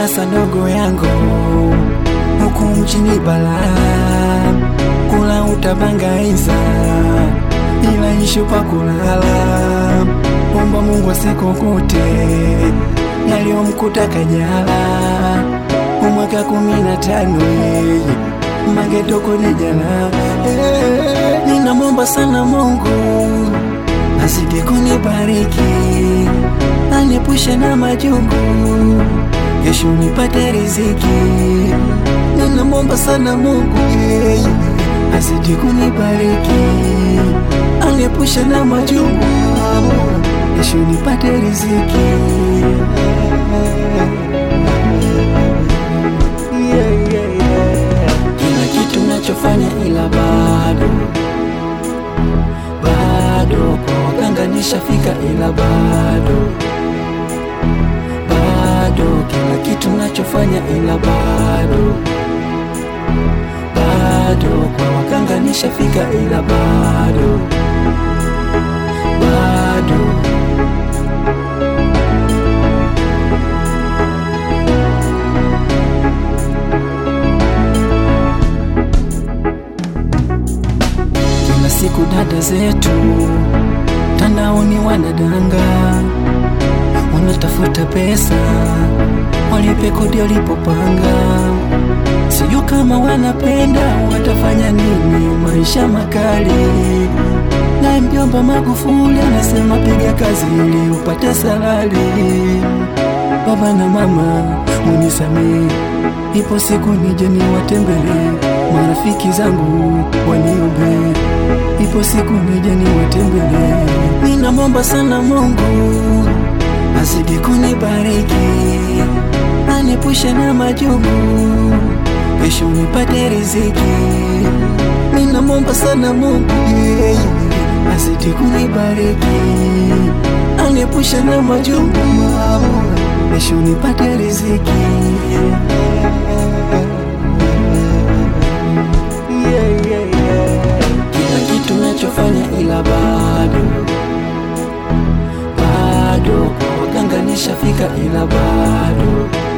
sasa ndogo yangu, huku mjini balaa, kula utabangaiza, ila ishu pa kulala. Omba Mungu asikukute yaliyomkuta Kajala umwaka kumi na tano yeye magetoko ni jana. Eh, ninamwomba sana Mungu azidi kunibariki, aniepushe na majungu, kesho nipate riziki. Ninamwomba sana Mungu yeye azidi kunibariki, aniepushe na majungu, kesho nipate riziki. Yeah, yeah, yeah. Kila kitu nachofanya ila bado bado kwa waganga nishafika, ila bado bado kila kitu nachofanya ila bado bado kwa waganga nishafika, ila bado bado Kila siku dada zetu tandaoni wanadanga, wanatafuta pesa walipe kodi walipopanga. Sijui kama wanapenda watafanya nini, maisha makali. Na mjomba Magufuli anasema piga kazi ili upate salari. Baba na mama munisamee, ipo siku nije niwatembelee, marafiki zangu waniombe, ipo siku nije niwatembelee. Ninamwomba sana Mungu azidi kunibariki, aniepushe na majungu, kesho nipate riziki. Ninamwomba sana Mungu yeye azidi kunibariki, aniepushe na majungu, kesho nipate riziki. Yeah, yeah, yeah. Kila kitu nachofanya ila bado bado kwa waganga nishafika, ila bado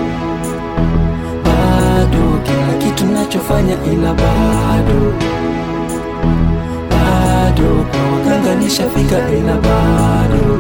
bado kila kitu nachofanya ila bado bado kwa waganga nishafika, ila bado